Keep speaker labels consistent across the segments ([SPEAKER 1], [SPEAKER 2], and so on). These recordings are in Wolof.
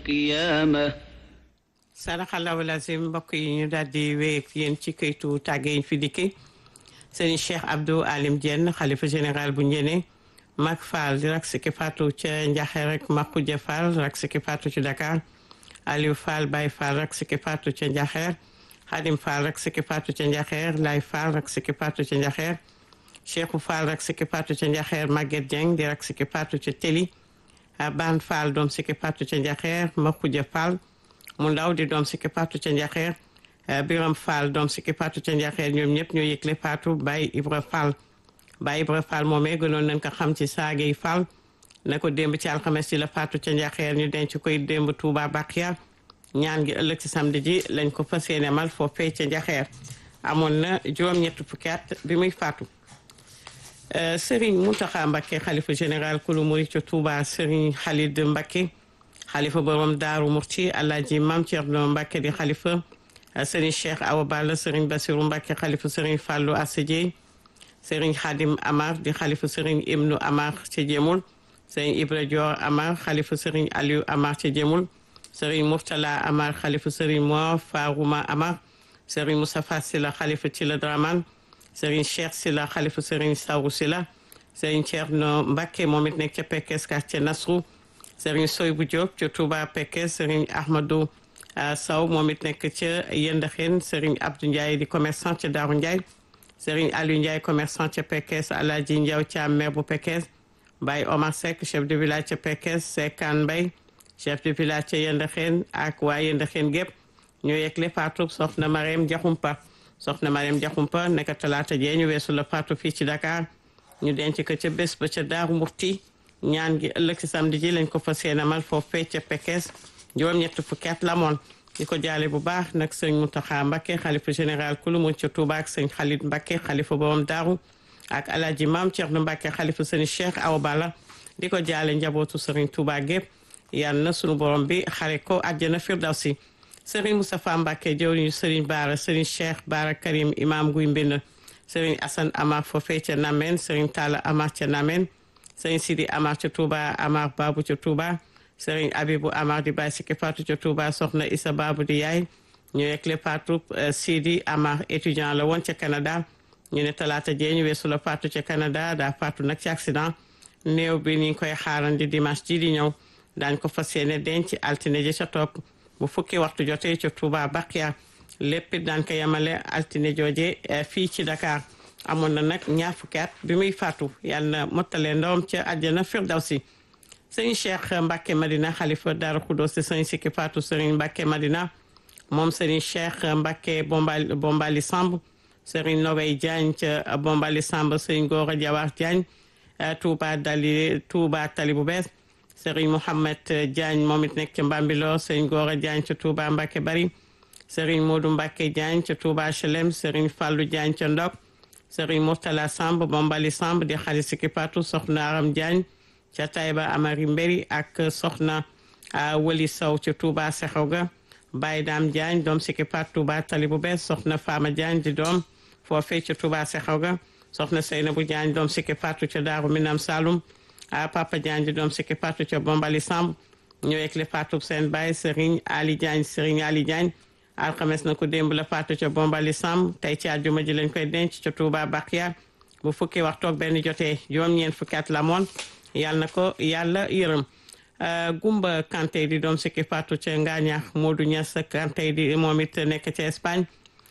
[SPEAKER 1] القيامة
[SPEAKER 2] sadaxallahu lazim mbokk yi ñu daal di wéy ak yéen ci këytu tàgge yi fi dikki sëriñ Cheikh Abdou Alim Diène xalifa général bu Njéné Mag Fall di rak siki fatu ca Njaxeer rek Makuja Fall rak siki fatu ci Dakar Aliou Fall Baye Fall rak siki fatu ca Njaxeer Xadim Fall rak siki fatu ca Njaxeer Lay Fall rak siki fatu ca Njaxeer Cheikhou Fall rak siki fatu ca Njaxeer Maguette Dieng di rak siki fatu ca Teli Ban Fall doom siki fatu ca Njaxeer Makuja Fall mu ndaw di doom sikki patu ca njaxeer biram fall doom sikki patu ca njaxeer ñoom ñëpp ñoo yëgle patu Baye Ibra Fall Baye Ibra Fall moomee gënoon nañ ko xam ci saagey Fall na ko démb ci alxames ci la patu ca njaxeer ñu denc koy démb Touba Bakia ñaan gi ëllëg ci samedi ji lañ ko fas yéene mal foofee ca njaxeer amoon na juróom-ñett fukki at bi muy fatu Serigne Mountakha Mbacké xalifa général kulu murid ca Touba Serigne Khalid Mbacké xalifa borom daaru murti alaaji mam Cerno Mbàkke di xalifa sëriñ cheikh awa balla sëriñ basiru Mbàkke xalifa sëriñ fàllu asadiey sëriñ xadim amar di xalifa sëriñ ibnu amar ci jemul sëriñ ibra dior amar xalifa sëriñ aliou amar ci jemul sëriñ murtala amar xalifa sëriñ mo faruma amar sëriñ moustapha sila xalifa ci la draman sëriñ cheikh sila xalifa sëriñ sawru sila sëriñ Cerno Mbàkke moom it nekk ca Pekes quartier Nasru sëriñ soy bu Diop ca Touba Pekke sëriñ Ahmadou Sow moom it nekk ca Yendaxen sëriñ Abdou Ndiaye di commerçant ca Daaru Ndiaye sëriñ Aliou Ndiaye commerçant ca Pekkes Alaaji Ndiaw ca maire bu Pekkes Baye Omar Seck chef de village ca Pekkes Sekan Mbay chef de village ca Yendaxen ak waa Yendaxen gépp ñoo yegle faatu soxna Marème Diakhoumpa soxna Marème Diakhoumpa nekk talaata jee ñu weesu la faatu fii ci Dakar ñu denc ko ca bés ba ca Daaru Murti ñaan gi ëllëg si samedi ji lañ ko fas yéene amal foofee ca Pekes juróom-ñett fukki at la moon di ko jaale bu baax nag sëñ Mountakha Mbacké xalifa général kulu mu ca Touba ak sëñ Khalid Mbacké xalifa borom daaru ak alaaji maam Thierno Mbacké xalifa sëñ Cheikh Awa Balla di ko jaale njabootu sëriñ Touba gépp yal na sunu borom bi xare ko àjjana firdawsi sëriñ Moustapha Mbacké jëwriñu sëriñ Baara sëriñ Cheikh Baara Karim imam guy mbind sëriñ Assane Amar foofee ca Namen sëriñ Talla Amar ca Namen sëriñ Sidi Amar ca Touba Amar Babu ca Touba sëriñ Abibu Amar di bàyyi sikki Fatou ca Touba soxna Issa Babu di yaay ñu yeggle Fatou Sidi Amar étudiant la woon ca Canada ñu ne talaata jee ñu weesu la Fatou ca Canada daa Fatou nag ci accident néew bi ni ngi koy xaarandi dimanche ji di ñëw daañ ko fas yéene denc altine ji ca topp bu fukki waxtu jotee ca Touba Bakia lépp daan ko yemale altine jooje fii ci Dakar amoon na nag ñaar fukki at bi muy faatu yàlla na mottale ndawam ca àjjana firdawsi sëñ Cheikh Mbacke Madina xalifa Daaru Xudoos si sëñ Sikki Faatu sëriñ Mbacke Madina moom sëriñ Cheikh Mbacke Bombali Bombali Samb sëriñ Nogay Diagne ca Bombali Samb sëriñ Gora Jawar Diagne Touba Dali Touba Tali bu bees sëriñ Mouhamed Diagne moom it nekk ca Mbambilor sëriñ Gora Diagne ca Touba Mbacke Bari sëriñ Modou Mbacke Diagne ca Touba HLM sëriñ Fallou Diagne ca Ndok sëriñ Mourtala Samb Bombali Samb di xali Sikki Faatu soxna Aram Diagne ca Taïba Amari Mbéri ak soxna Wali Sow ca Touba Sexew ga Baye Dame Diagne doom Sikki Faatu Touba Tali bu bees soxna Fama Diagne di doom foofee ca Touba Sexew ga soxna Seynabou Diagne doom Sikki Faatu ca Daaru Minam Saloum a Papa Diagne di doom Sikki Faatu ca Bombali Samb ñoo yeggle Faatu seen baay sëriñ Ali Diagne sëriñ Ali Diagne alxames na ko démb la faatu ca bombali sam tey ci àjjuma ji lañ koy denc ca Touba Bakia bu fukki waxtu ak benn jotee juróom-ñeent fukki at la moon yàlla na ko yàlla yërëm Gumba Kanté di doom sikki faatu ca Ngaañax Modou Niass Kanté di moom it nekk ca Espagne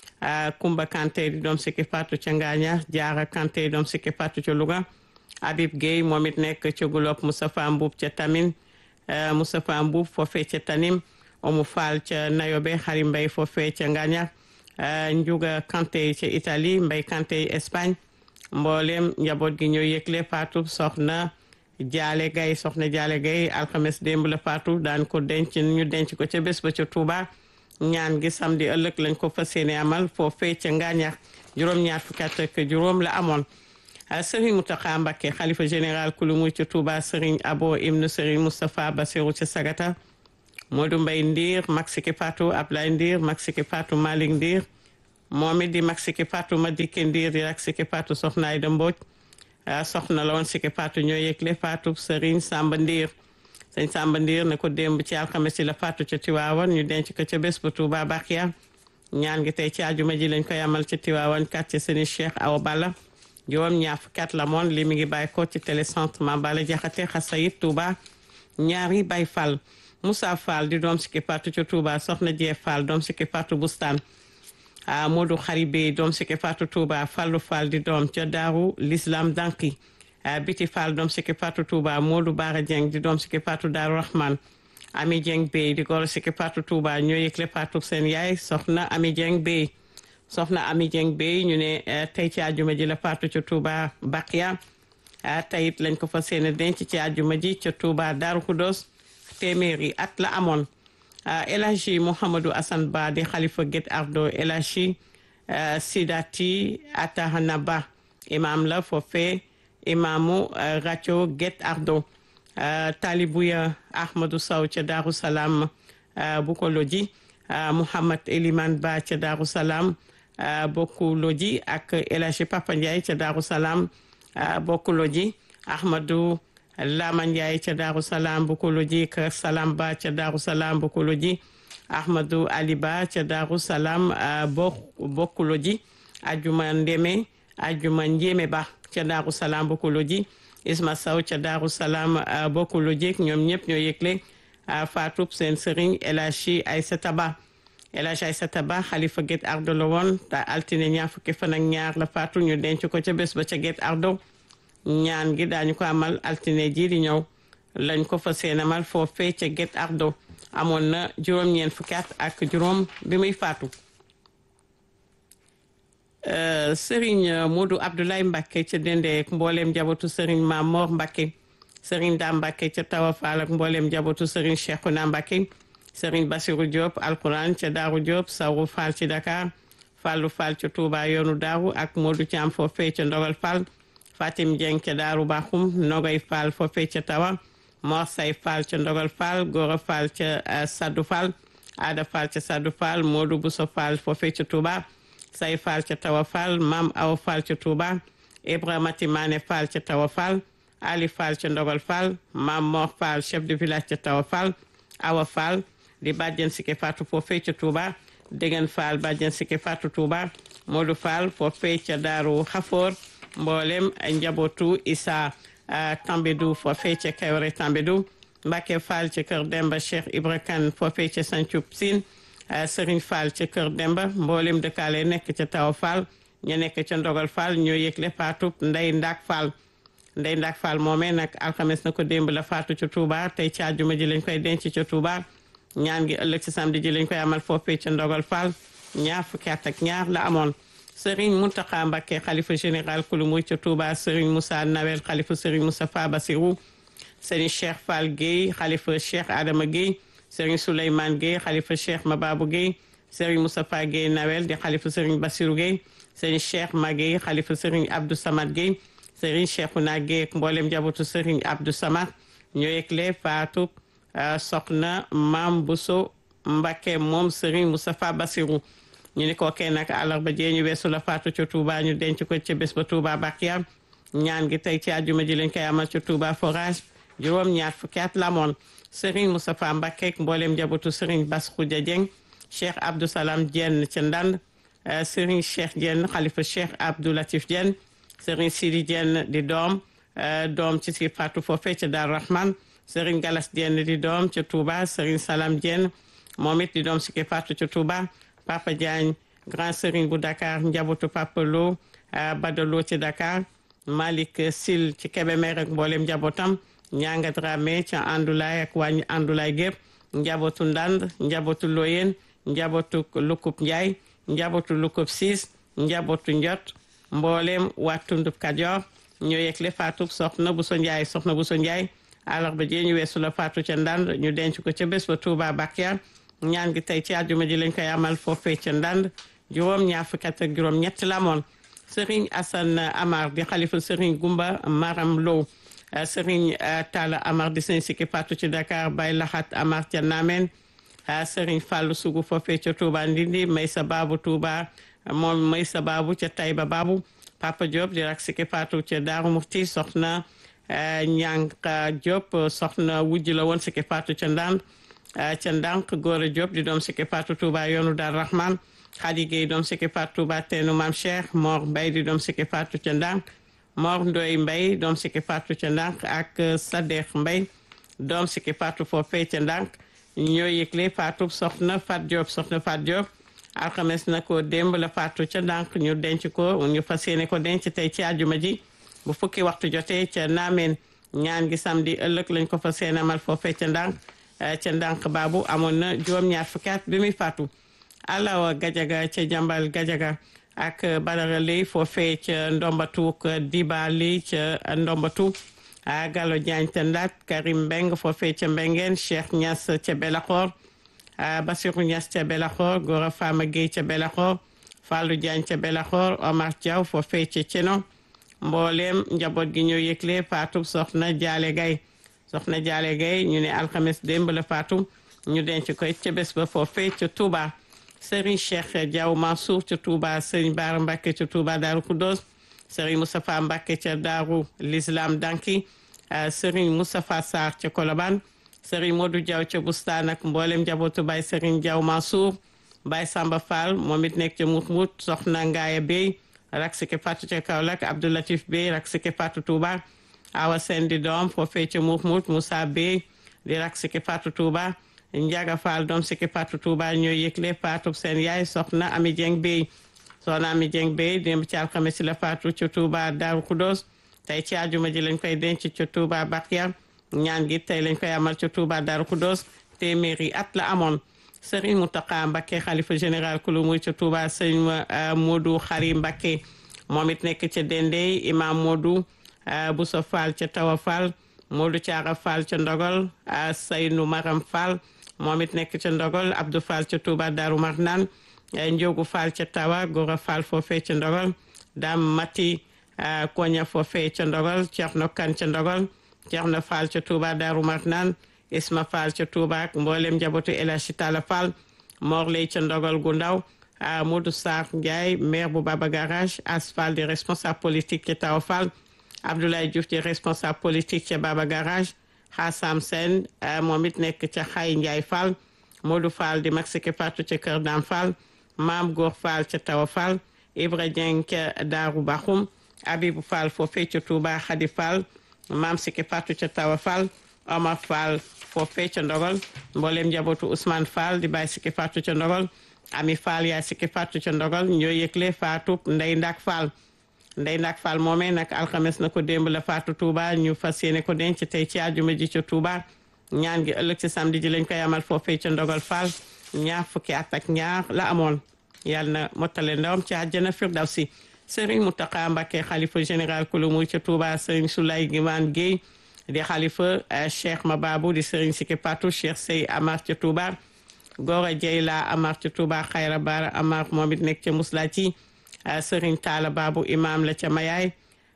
[SPEAKER 2] Kumba Kanté di doom sikki faatu ca Ngaañax Jaara Kanté doom sikki faatu ca Louga Habib Gueye moom it nekk ca Gulop Moustapha Mbuub ca Tamin Moustapha Mbuub foofee ca Tanim Omu Fall ca Nayobe Xari Mbay foofee ca Ngaañax Njuga Kanté ca Italie Mbay Kanté Espagne mboolem njaboot gi ñoo yëgle faatu soxna Jaale Gay soxna Jaale Gay alxames démb la faatu daan ko denc ñu denc ko ca bés ba ca Touba ñaan gi samedi ëllëg lañ ko fas yéene amal foofee ca Ngaañax juróom-ñaar fukki at ak juróom la amoon Serigne Mountakha Mbacké xalifa général kulu muy ca Touba Serigne Abo ibnu Serigne Moustapha Bassirou ca Sagata Modou Mbaye Ndiir Maxiki Fatou Ablaye Ndiir Maxiki Fatou Malick Ndiir moom it di Maxiki Fatou Madike Ndiir di rak Siki Fatou Soxna Ayda Mbodj soxna la woon Siki Fatou ñoo yëgle Fatou Serigne Samba Ndiir sëñ Samba Ndiir ne ko démb ci alxames yi la faatu ca Tiwaawan ñu denc ko ca bés bu Touba Bakia ñaan gi tey ci àjjuma ji lañ koy amal ci Tiwaawan quartier Sëriñ Cheikh Awa Balla juróom ñaar fukki at la moon li mi ngi bàyyi ko ci télécentre Mame Balla Jaxate Xasayit Touba ñaari Baye Fall Moussa Fall di doom sikki faatu ca Touba Soxna Jee Fall doom sikki faatu Bustaan a Modou Xaribe doom sikki faatu Touba Fallu Fall di doom ca Daaru l'Islam Danki Biti Fall doom sikki faatu Touba Modou Bara Dieng di doom sikki faatu Daaru Rahman Ami Dieng Bey di goro sikki faatu Touba ñoo yëgle faatu seen yaay soxna Ami Dieng Bey soxna Ami Dieng Bey ñu ne tey ci àjjuma ji la faatu ca Touba Bakia teyit lañ ko fa seen denc ci àjjuma ji ca Touba Daaru Kudos téeméeri at la amoon El Hadji Mouhamadou Assane Ba di xalifa Guet Ardo El Hadji Sidati Atahana Ba imam la foofee imamu rajo Guet Ardo Talibuya Ahmadou Sow ca Daaru Salaam bu ko loji Mouhamad Eliman Ba ca Daaru Salaam bokku loji ak El Hadji Papa Ndiaye ca Daaru Salaam bokku loji Ahmadou Lama Ndiaye ca Daaru Salaam bu ko loji Kër Salam Ba ca Daaru Salaam bu ko loji Ahmadou Ali Ba ca Daaru Salaam bokku loji Ajuma Ndeme Ajuma Njéeme Ba ca Daaru Salaam bu ko loji Isma Sow ca Daaru Salaam bokku loji ñoom ñëpp ñoo yëgle faatub seen sëriñ El Hadji Aïssata Ba El Hadji Aïssata Ba xalifa Guet Ardo la woon te altine ñaar fukki fan ak ñaar la faatu ñu denc ko ca bés ba ca Guet Ardo ñaan gi daañu ko amal altine ji di ñëw lañ ko fa seen amal foofee ca Guet Ardo amoon na juróom-ñeent fukki at ak juróom bi muy faatu Serigne Modou Abdoulaye Mbacke ca Dendé mbooleem njabootu Serigne Mamor Mbacke Serigne Da Mbacke ca Tawa Fall ak mbooleem njabootu Serigne Cheikhouna Mbacke Serigne Bassirou Diop alquran ca Daaru Diop Sawru Fall ci Dakar Fallu Fall ca Touba yoonu Daaru ak Modou Thiam foofee ca Ndogal Fall Fatim Dieng ca Daaru Baxum Nogay Fall foofee ca Tawa Mor Say Fall ca Ndogal Fall Gora Fall ca Saddu Fall Ada Fall ca Saddu Fall Modou Bousso Fall foofee ca Touba Say Fall ca Tawa Fall Mam Awa Fall ca Touba Ibrahima Timane Fall ca Tawa Fall Ali Fall ca Ndogal Fall Mam Mor Fall chef de village ca Tawa Fall Awa Fall di bàjjen Sike Fatou foofee ca Touba Degen Fall bàjjen Sike Fatou Touba Modou Fall foofee ca Daaru Xafoor mboolem njabootu Issa Tambédou foofee ca Kayore Tambédou Mbacke Fall ca Kër Demba Cheikh Ibra Kane foofee ca Santhiou Sine Serigne Fall ca Kër Demba mboolem dëkkaale nekk ca Tawa Fall ñu nekk ca Ndogal Fall ñoo yëgle faatu Ndey Ndak Fall Ndey Ndak Fall moomee nag alxames na ko démb la faatu ca Touba tey ci àjjuma ji lañ koy denc ca Touba ñaan gi ëllëg ci samedi ji lañ koy amal foofee ca Ndogal Fall ñaar fukki at ak ñaar la amoon Serigne Mountakha Mbacké xalifa général kulu muy ca Touba Serigne Moussa Nawel xalifa Serigne Moustapha Bassirou Serigne Cheikh Fall Guèye xalifa Cheikh Adama Guèye Serigne Souleymane Guèye xalifa Cheikh Mababou Guèye Serigne Moustapha Guèye Nawel di xalifa Serigne Bassirou Guèye Serigne Cheikh Maguèye xalifa Serigne Abdou Samad Guèye Serigne Cheikhouna Guèye ak mboolem njabootu Serigne Abdou Samad ñoo yëgle faatu soxna Maam Bousso Mbacké moom Serigne Moustapha Bassirou ñu ni ko kenn nag àllarba jee ñu weesu la faatu ca Touba ñu denc ko ca bés ba Touba Bakia ñaan gi tey ci àjjuma ji lañ koy amal ca Touba forage juróom ñaar fukki at la moon Serigne Moustapha Mbacké ak mboolem njabootu Serigne Bass Khoudia Dieng Cheikh Abdou Salam Dieng ca Ndand Serigne Cheikh Dieng xalifa Cheikh Abdou Latif Dieng Serigne Sidi Dieng di doom doom ci si faatu foofee ca Dar Rahman Serigne Galas Dieng di doom ca Touba Serigne Salam Dieng moom it di doom si ki faatu ca Touba Papa Diagne grand Serigne bu Dakar njabootu Papa Lo Badalo ci Dakar Malick Sil ci Kébémer ak mboolem njabootam Ñanga Dramé ca Andoulaye ak waa Andoulaye gépp njabootu Ndand njabootu Loyen njabootu Lukub Ndiaye njabootu Lukub Siis njabootu Njot mboolem waa Tundub Kajoor ñoo yegle faatu soxna Buso Ndiaye soxna Buso Ndiaye àllarba ji ñu weesu la faatu ca Ndand ñu denc ko ca bés ba Touba Bakia ñaan gi tey ci àjjuma ji lañ koy amal foofee ca Ndand juróom ñaar fukki at ak juróom ñett la moon Serigne Assane Amar di xalifa Serigne Gumba Maram Lo Serigne Talla Amar di sëñ sikki faatu ci Dakar Bay Laxat Amar ca Namen Serigne Fallou Sougou foofee ca Touba Ndindi Maysa Babu Touba moom Maysa Babu ca Taïba Babu Papa Diop di rak sikki faatu ca Daaru Muxti soxna Ñanka Diop soxna wujj la woon Siki Fatou ca Ndand ca Ndank Gora Diop di doom Siki Fatou Touba yoonu Dar Rahman Khady Gueye doom Siki Fatou Touba teenu Mam Cheikh Mor Mbaye di doom Siki Fatou ca Ndank Mor Ndoy Mbaye doom Siki Fatou ca Ndank ak Sadekh Mbaye doom Siki Fatou foofee ca Ndank ñoo yëgle Fatou soxna Fat Diop soxna Fat Diop alxames na ko démb la Fatou ca Ndank ñu denc ko ñu fas yéene ko denc tey ci àjjuma ji bu fukki waxtu jotee ca Naameen ñaan gi samedi ëllëg lañ ko fas yéene amal foofee ca Ndank ca Ndank baabu amoon na juróom-ñaar fukki at bi muy faatu Alawa Gajaga ca Jambal Gajaga ak Badara Lay foofee ca Ndombatu Diba Lay ca Ndombatu Gallo Diagne ca Ndat Karim Mbeng foofee ca Mbengeen Cheikh Niass ca Belaxoor Basiru Niass ca Belaxoor Gora Fama Gueye ca Belaxoor Fallou Diagne ca Belaxoor Omar Diaw foofee ca Ceno mboolem njaboot gi ñoo yëgle faatu soxna Jaale Gay soxna Jaale Gay ñu ne alxames démb la faatu ñu denc koy ca bés ba foofee ca Touba Serigne Cheikh Diaw Mansour ca Touba Serigne Bara Mbacke ca Touba Daaru Kudos Serigne Moustapha Mbacke ca Daaru l'Islam Danki Serigne Moustapha Sarr ca Kolobane Serigne Modou Diaw ca Bustaan ak mboolem njabootu Baye Serigne Diaw Mansour Baye Samba Fall moom it nekk ca Mut Mut soxna Ngaaya Bey rak sike Fatou ca Kaolack Abdoulatif Bey rak sike Fatou Touba Awa Sène di doom foofee ca Mut Mut Moussa Bey di rak sike Fatou Touba Njaga Fall doom sike Fatou Touba ñooy yëgle Fatou seen yaay soxna Ami Dieng Bey soxna Ami Dieng Bey démb ci alxames la Fatou ca Touba Daaru Kudos tey ci àjjuma ji lañ koy denc ca Touba Bakia ñaan gi tey lañ koy amal ca Touba Daaru Kudos téeméeri at la amoon Serigne Mountakha Mbacké xalifa général kulu muy ca Touba Serigne Modou Khari Mbacké moom it nekk ca Dendey imam Modou Bousso Fall ca Tawa Fall Modou Thiara Fall ca Ndogol Seynou Maram Fall moom it nekk ca Ndogol Abdou Fall ca Touba Darou Marnane Ndiogu Fall ca Tawa Gora Fall foofee ca Ndogol Dame Mati Koña foofee ca Ndogol Thierno Kane ca Ndogol Thierno Fall ca Touba Darou Marnane Isma Fall ca Touba ak mboolem njabootu El Hadji Talla Fall Mor lay ca Ndogol gu ndaw Modou Sarr Ndiaye maire bu Baba Garage As Fall di responsable politique ca Tawa Fall Abdoulaye Diouf di responsable politique ca Baba Garage Hassam Sène moom it nekk ca Xay Ndiaye Fall Modou Fall di mag sike Fatou ca Kër Dam Fall Maam Góor Fall ca Tawa Fall Ibra Dieng ca Daaru Baxum Abibou Fall foofee ca Touba Khady Fall Maam sike Fatou ca Tawa Fall Omar Fall foofee ca Ndogol mboolem njabootu Ousmane Fall di bàyyi sike Fatou ca Ndogol Ami Fall yaay sike Fatou ca Ndogol ñoo yëgle Fatou Ndey Ndak Fall Ndey Ndak Fall moomee nag alxames na ko démb la Fatou Touba ñu fas yéene ko denc tey ci àjjuma ji ca Touba ñaan gi ëllëg ci samedi ji lañ koy amal foofee ca Ndogol Fall ñaar fukki at ak ñaar la amoon yàlla na mottale ndawam ci àjjana firdawsi Serigne Mountakha Mbacké xalifa général kulu muy ca Touba Serigne Soulaye Guimane Guèye di xalifa Cheikh Mababou di Serigne Siki Patou Cheikh Sey Amar ca Touba Gora Dieyla Amar ca Touba Xayra Bara Amar moom it nekk ca Muslati Serigne Talla Babou imam la ca Mayaay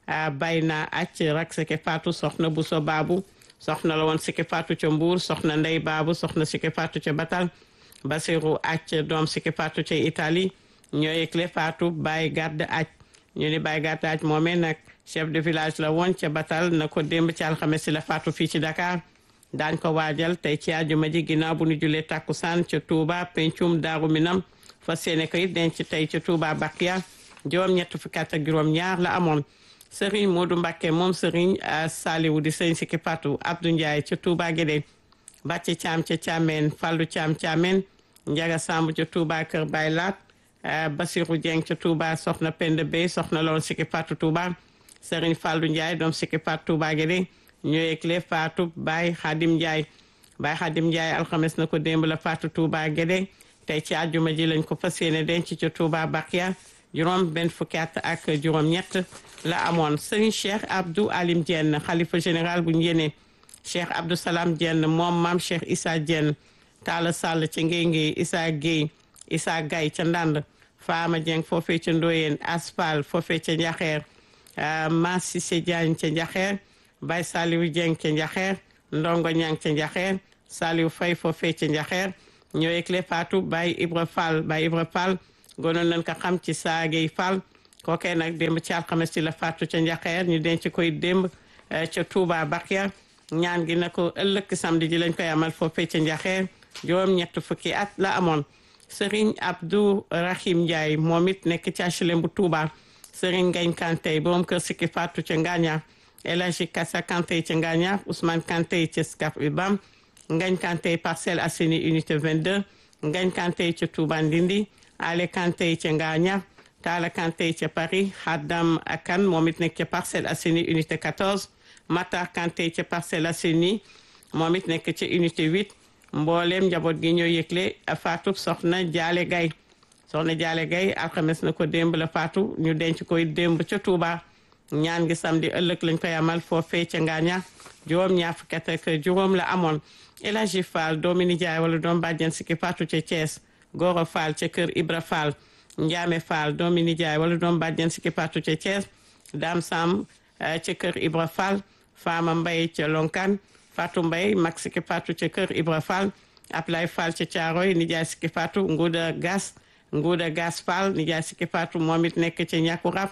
[SPEAKER 2] Bayna Acc rak Siki Patou soxna Bousso Babou soxna la woon Siki Patou ca Mbour soxna Ndey Babou soxna Siki Patou ca Batal Basiru Acc doom Siki Patou ca Italie ñoo yëgle Fatou Baye Gàdd Acc ñu ni Baye Gàdd Acc moomee nag chef de village la woon ca Batal na ko démb ci alxames si la Fatou fii ci Dakar daañ ko waajal tey ci àjjuma ji ginnaaw bu ñu julee takkusaan ca Touba pencum Daaru Minam fas yéene ko it denc tey ca Touba Bakia juróom ñett fukki at ak juróom ñaar la amoon Serigne Modou Mbacké moom Serigne Saliou di Serigne Siki Patou Abdou Ndiaye ca Touba Guédé Bàcci Caam ca Caameen Fallou Caam Caameen Njaga Samb ca Touba Kër Baye Laat Basirou Dieng ca Touba Soxna Penda Bey soxna loon Siki Patou Touba Serigne Fallou Ndiaye doom Siki Patou Touba Guédé ñoo yëgle Fatou Baye Khadim Ndiaye Baye Khadim Ndiaye alxames na ko démb la Fatou Touba Guédé tey ci àjjuma ji lañ ko fas yéene denc ca Touba Bakia juróom benn fukki at ak juróom ñett la amoon Serigne Cheikh Abdou Alim Diène xalifa général bu njéene Cheikh Abdou Salam Diène moom maam Cheikh Issa Diène Talla Sall ca Ngéy Ngéy Issa Guèye Issa Gaye ca Ndand Fama Dieng foofee ca Ndoyeen Aspal foofee ca Njaxeer Ma Cissé Diagne ca Njaxeer Baye Saliou Dieng ca Njaxeer Ndongo Ñang ca Njaxeer Saliou Faye foofee ca Njaxeer ñoo yëgle Fatou Baye Ibra Fall Baye Ibra Fall gonoon nañ ko xam ci saagey Fall kookee nag démb ci alxames ci la Fatou ca Njaxeer ñu denc koy démb ca Touba Bakia ñaan gi na ko ëllëg samedi ji lañ koy amal foofee ca Njaxeer juróom ñett fukki at la amoon Serigne Abdou Rahim Ndiaye moom it nekk ci HLM bu Touba Serigne Ngagne Kanté borom kër Sikki Fatou ca Ngaaña El Hadji Kassa Kanté ca Ngaaña Ousmane Kanté ca Scat Urbam Ngagne Kanté Parcelles Assainies unité 22 Ngagne Kanté ca Touba Ndindi Ale Kanté ca Ngaaña Talla Kanté ca Paris Haddam Akan moom it nekk ca Parcelles Assainies unité 14 Matar Kanté ca Parcelles Assainies moom it nekk ca unité 8 mbooleem njaboot gi ñoo yëgle faatu soxna Jaale Gay soxna Jaale Gay alxames na ko démb la faatu ñu denc koy démb ca Touba ñaan gi samedi ëllëg lañ koy amal foofee ca Ngaaña juróom ñaar fukki at ak juróom la amoon El Hadji Fall doomi nijaay wala doom bàjjen Sikki Fatou ca Thiès Goro Fall ca kër Ibra Fall Njaame Fall doomi nijaay wala doom bàjjen Sikki Fatou ca Thiès Dame Sam ca kër Ibra Fall Fama Mbaye ca Lonkan Fatou Mbaye mag Sikki Fatou ca kër Ibra Fall Ablaye Fall ca Caaroy nijaay Sikki Fatou Nguuda Gas Nguuda Gas Fall nijaay Sikki Fatou moom it nekk ca Ñàkkurab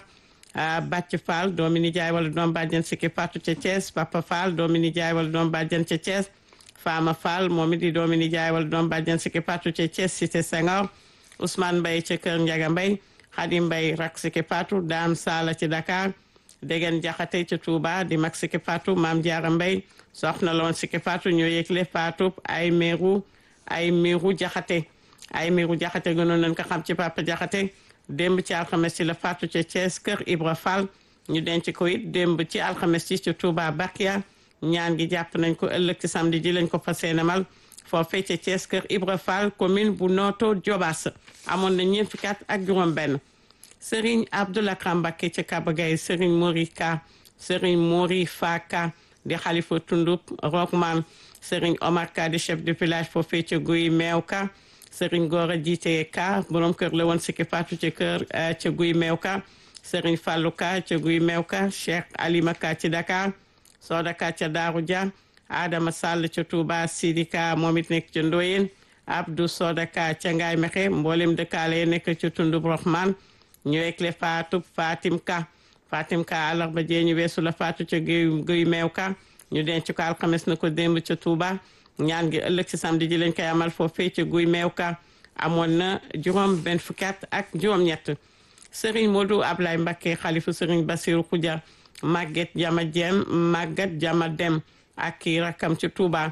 [SPEAKER 2] Bàcc Fall doomi nijaay wala doom bàjjen Sikki Fatou ca Thiès Papa Fall doomi nijaay wala doom bàjjen ca Thiès Fama Fall moom it di doomi nijaay wala doom bàjjen Sikki Fatou ca Thiès cité Senghor Ousmane Mbaye ca kër Njaga Mbaye Xadim Mbaye rak Sikki Fatou Dame Sala ci Dakar Degen Jaxate ca Touba di mag Sikki Fatou Maam Jaara Mbaye soxna loon Sikki Fatou ñoo yëgle Fatou ay meeru ay meeru Jaxate ay meeru Jaxate gënoon nañ ko xam ci Papa Jaxate démb ci alxames ci la Fatou ca Thiès kër Ibra Fall ñu denc ko it démb ci alxames ci ca Touba Bakia ñaan gi jàpp nañ ko ëllëg ci samedi ji lañ ko fas yéenemal foofee ca Thiès kër Ibra Fall commune bu Noto Diobass amoon na ñeent fukki at ak juróom benn Serigne Abdoulakram Mbacké ca Kabagay Serigne Mori Ka Serigne Mori Faka di xalifa tundub Rockman Serigne Omar Ka di chef de village foofee ca Guy Meew Ka Serigne Gora Jiite Ka borom kër la woon Sikki Fatou ca kër ca Guy Meew Ka Serigne Fallou Ka ca Guy Meew Ka Cheikh Alima Ka ci Dakar Soda Ka ca Daaru Dia Adama Sall ca Touba Sidi Ka moom it nekk ca Ndoyen Abdou Soda Ka ca Ngaay Mexe mboolem dëkkaale nekk ca tundub Rockman ñu ekle Fatou Fatim Ka Fatim Ka àllarba jee ñu weesu la Fatou ca Guy Guy Meew Ka ñu denc ko alxames na ko démb ca Touba ñaan gi ëllëg ci samedi ji lañ koy amal foofee ca Guy Meew Ka amoon na juróom benn fukki at ak juróom-ñett Serigne Modou Ablaye Mbacké xalifu Serigne Bassirou Khoudia Maguette Jama Diem Maguette Jama Dem ak kii rakkam ci Touba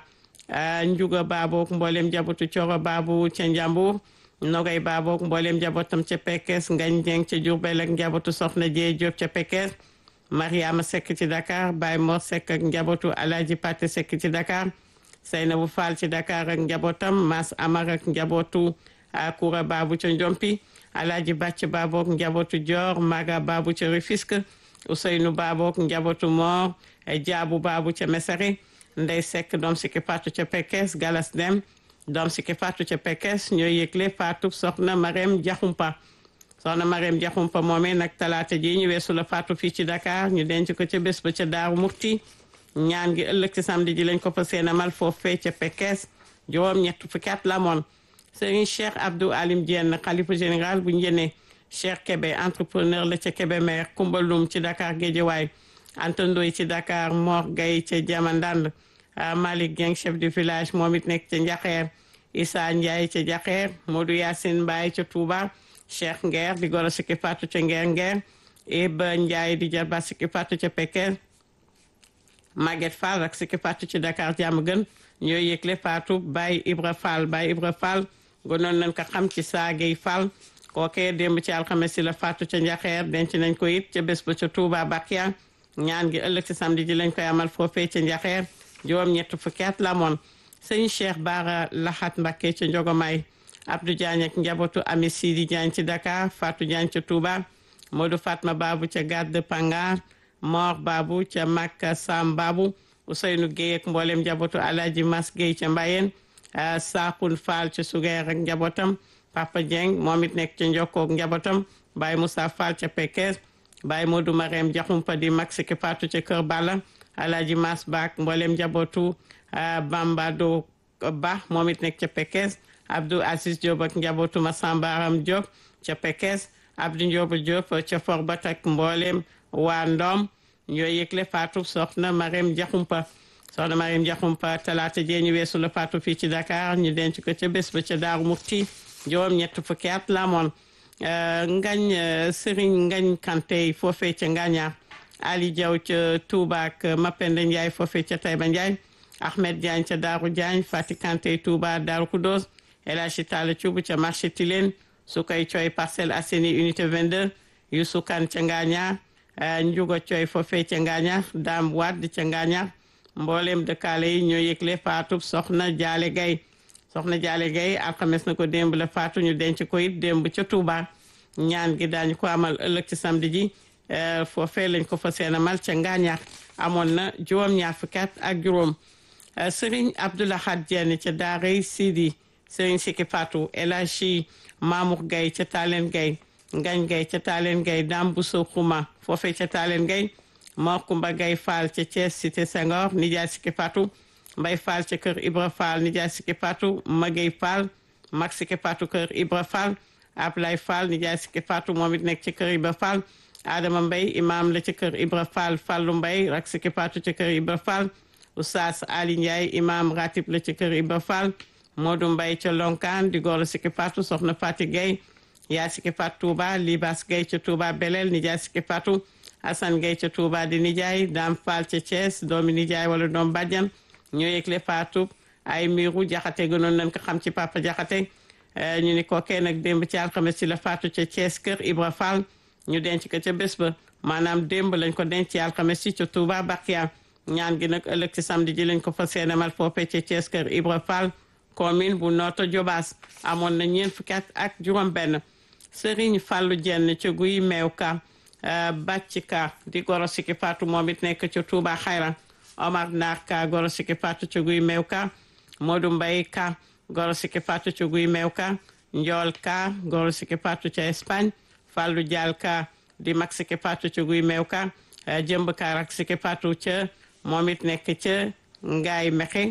[SPEAKER 2] Njuga Babook mboolem jabatu Coro Babu ca Njambur Nogay Babook mboolem njabootam ca Pekes Ngañ Jeng ca Jurbel ak njabootu Soxna Jee Diop ca Pekes Mariama Seck ci Dakar Baye Mor Seck ak njabootu Alaaji Pate Seck ci Dakar Seynabou Fall ci Dakar ak njabootam Mas Amar ak njabootu Koura Babu ca Njompi Alaaji Bàcc Babook njabootu Dior Maga Babu ca Rufisque Ousseynou Babook njabootu Mor Jaabu Babu ca Mesere Ndey Seck doom Sikki Fatou ca Pekes Galas Dem doom Sikki Fatou ca Pekes ñooy yëgle Fatou soxna Marème Diakhoumpa soxna Marème Diakhoumpa moomee nag talaata ji ñu weesu la Fatou fii ci Dakar ñu denc ko ca bés ba ca Daaru Murti ñaan gi ëllëg ci samedi ji lañ ko fa seenamal foofee ca Pekes juróom ñett fukki at la moon Serigne Cheikh Abdou Alim Diène xalifa général bu njëne Cheikh Kébé entrepreneur la ca Kébémer Kumbalum ci Dakar Guédiawaye Anta Ndoye ci Dakar Mor Gaye ca Jamandand Malick Dieng chef du village moom it nekk ca Njaxeer Issa Ndiaye ca Jaxeer Modou Yacine Mbaye ca Touba Cheikh Nguer di goro Sikki Fatou ca Nguer Nguer Iba Ndiaye di jarba Sikki Fatou ca Pekes Maguette Fall ak Sikki Fatou ci Dakar jàmm gën ñooy yëgle Fatou Baye Ibra Fall Baye Ibra Fall gënoon nañ ko xam ci saagay Fall kookee démb ci alxames si la Fatou ca Njaxeer denc nañ ko it ca bés ba ca Touba Bakia ñaan gi ëllëg ci samedi ji lañ koy amal foofee ca Njaxeer juróom ñett fukki at la moon sëñ Cheikh Bara Laxat Mbacké ca Njogomay Abdou Diagne ak njabootu Ami Sidi Diagne ci Dakar Fatou Diagne ca Touba Modou Fatma Babu ca Gade Pangar Mor Babu ca Makka Sam Babu Ousseynou Guèye ak mboolem njabootu Alaaji Mas Guèye ca Mbayeen Sakun Fall ca Sugeer ak njabootam Papa Dieng moom it nekk ca Njokkoog njabootam Baye Moussa Fall ca Pekes Baye Modou Marème Diakhoumpa di mag Sikki Fatou ca Kër Balla Alaaji Mas Baak mboolem njabootu Bambado Ba moom it nekk ca Pekes Abdou Aziz Diop ak njabootu Massamba Aram Diop ca Pekes Abdou Ndiob Diop ca Forbat ak mboolem waa Ndom ñoo yëgle faatu soxna Marème Diakhoumpa soxna Marème Diakhoumpa talaata jee ñu weesu la faatu fii ci Dakar ñu denc ko ca bés ba ca Daaru Murti juróom ñett fukki at la amoon ngañ Serigne Ngañ Kanté foofee ca Ngañaar Ali Diaw ca Touba ak Mapenda Ndiaye foofee ca Taïba Ndiaye Ahmed Diagne ca Daaru Diagne Fati Kanté Touba Daaru Kudos El Hadji Talla Thioub ca marché Tilène su koy cooy Parcelles Assainies unité 22 Youssou Kane ca Ngañaar Njugo cooy foofee ca Ngañaar Dame Wade ca Ngañaar mboolem dëkkaale yi ñoo yëgle faatu soxna Jaale Gay soxna Jaale Gay alxames na ko démb la faatu ñu denc ko it démb ca Touba ñaan gi daañu ko amal ëllëg ci samedi ji foofee lañ ko fa seenamal ca Ngaañaar amoon na juróom-ñaar fukki at ak juróom Serigne Abdoulahad Diène ca Daaray Sidi Serigne Siki Fatou El Hadji Mamour Gay ca Talen Gay Ngañ Gay ca Talen Gay Dame Bousso Xuma foofee ca Talen Gay Mor Kumba Gay Fall ca Thiès cité Senghor nijaay Siki Fatou Mbay Fall ca kër Ibra Fall nijaay Siki Fatou Magay Fall mag Siki Fatou kër Ibra Fall Ablay Fall nijaay Siki Fatou moom it nekk ci kër Ibra Fall Adama Mbay imam la ci kër Ibra Fall Fallu Mbay rak Siki Fatou ci kër Ibra Fall Oustaz Ali Ndiaye imam ratib la ci kër Ibra Fall Modou Mbay ca Lonkaan di góor Siki Fatou soxna Fati Gay yaa Siki Fatou Touba Libas Gay ca Touba Belel nijaay Siki Fatou Assane Gay ca Touba di nijaay Dame Fall ca Thiès doomi nijaay wala doom bàjjan ñoo yëgle Fatou ay miiru jaxate gënoon nañ ko xam ci papa jaxate ñu ni kookee nag démb ci alxames ci la Fatou ca Thiès kër Ibra Fall ñu denc ko ca bés ba maanaam démb lañ ko denc ci alxames ci ca Touba Bakia ñaan gi nag ëllëg ci samedi ji lañ ko fa seenamal foofee ca Thiès kër Ibra Fall commune bu Notto Diobass amoon na ñeent fukki at ak juróom benn Serigne Fallou Dieng ca guy meew ka bàcc ka di goro Siki Fatou moom it nekk ca Touba Xayra Omar Naar ka goro Siki Fatou ca guy meew ka Modou Mbaye ka goro Siki Fatou ca guy meew ka Njool ka goro Siki Fatou ca Espagne Fallou Dial ka di mag Siki Fatou ca guy meew ka jëmb ka rak Siki Fatou ca moom it nekk ca Ngaay Mexe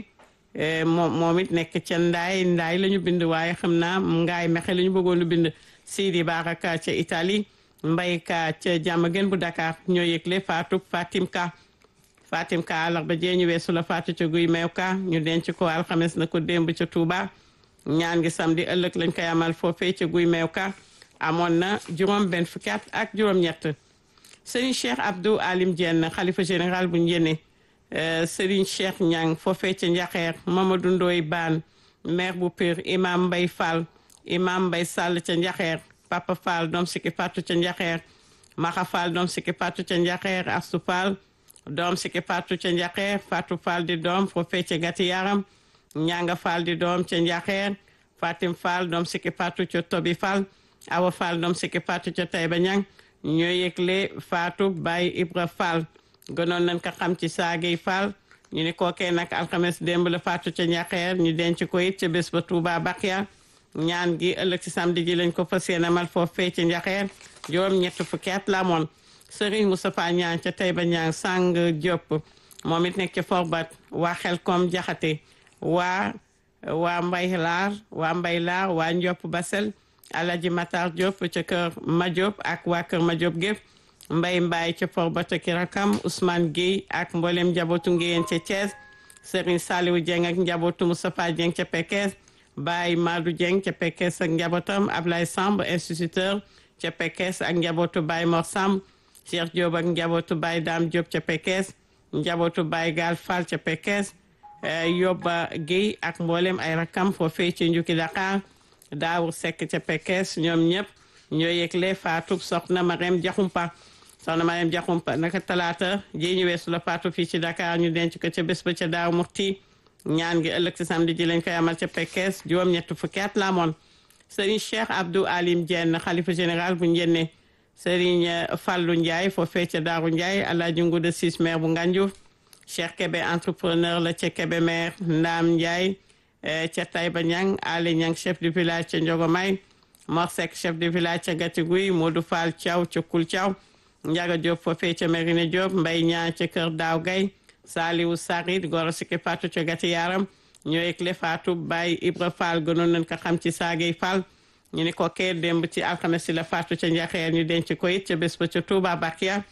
[SPEAKER 2] moom moom it nekk ca Ndaay Ndaay la ñu bind waaye xam naa Ngaay Mexe la ñu bëggoon a bind Sidi Baraka ca Italie Mbay ka ca jàmm gën bu Dakar ñoo yëgle Fatou Fatim ka Fatim ka àllarba jee ñu weesu la Fatou ca guy meew ka ñu denc ko alxames na ko démb ca Touba ñaan gi samedi ëllëg lañ koy amal foofee ca guy meew ka amoon na juróom benn fukki at ak juróom-ñett Serigne Cheikh Abdou Alim Diène xalifa général bu Njéene Serigne Cheikh Ñang foofee ca Njaxeer Mamadou Ndoy Baan maire bu Pire imam Mbay Fall imam Mbay Sall ca Njaxeer Papa Fall doom Siki Fatou ca Njaxeer Maxa Fall doom Siki Fatou ca Njaxeer Astu Fall doom Siki Fatou ca Njaxeer Fatou Fall di doom foofee ca Gati Yaram Ñanga Fall di doom ca Njaxeer Fatim Fall doom Siki Fatou ca Tobi Fall Awa Fall doom Siki Fatou ca Tayba Ñang ñoo yëgle Fatou Baye Ibra Fall gënoon nañ ko xam ci saagay Fall ñu ni kookee nag alxames démb la Fatou ca Njaxeer ñu denc ko it ca bés ba Touba Bakia ñaan gi ëllëg ci samedi ji lañ ko fas yéene amal foofee ca Njaxeer juróom ñett fukki at la amoon Serigne Moustapha Ñaan ca Tayba Ñaan Sang Diop moom it nekk ca Forbat waa Xelkom Jaxate waa waa Mbay Laar waa Mbay Laar waa Ndiop Basel Alaji Matar Diop ca kër Ma Diop ak waa kër Ma Diop gépp Mbay Mbaay ca Forbat ak rakam Ousmane Guèye ak mboolem njabootu Ngéyeen ca Thiès Serigne Saliou Dieng ak njabootu Moustapha Dieng ca Pekes Baye Madou Dieng ca Pekes ak njabootam Ablaye Samb instituteur ca Pekes ak njabootu Baye Mor Samb Cheikh Diop ak njabootu Baye Dame Diop ca Pekes njabootu Baye Gal Fall ca Pekes Yobba Guèye ak mboolem ay rakam foofee ci Njukki Dakar Daawur Seck ca Pekes ñoom ñëpp ñoo yëgle faatu soxna Marème Diakhoumpa soxna Marème Diakhoumpa naka talaata ji ñu weesu la faatu fii ci Dakar ñu denc ko ca bés ba ca Daaw Murti ñaan gi ëllëg ci samedi ji lañ koy amal ca Pekes juróom ñett fukki at la amoon Serigne Cheikh Abdou Alim Diène xalifa général bu Njenne Serigne Fallou Ndiaye foofee ca Daaru Ndiaye Alaaji Nguda Sis maire bu Ngandiouf Cheikh Kébé entrepreneur la ca Kébé maire Ndaam Ndiaye ca Taïba Niang Ali Niang chef du village ca Njogomay Mor Seck chef du village ca Gatiguy Modou Fall Thiaw ca Kul Thiaw Ndiaga Diop foofee ca Merina Diop Mbay Ñaa ca Kër Daaw Gay Saliou Sarid Goro Siki Fatou ca Gati Yaram ñoo yëgle Fatou Baye Ibra Fall gënoon nañ ko xam ci saagay Fall ñu ni ko kee démb ci alxames si la Fatou ca Njaxeer ñu denc ko it ca bés ba ca Touba Bakia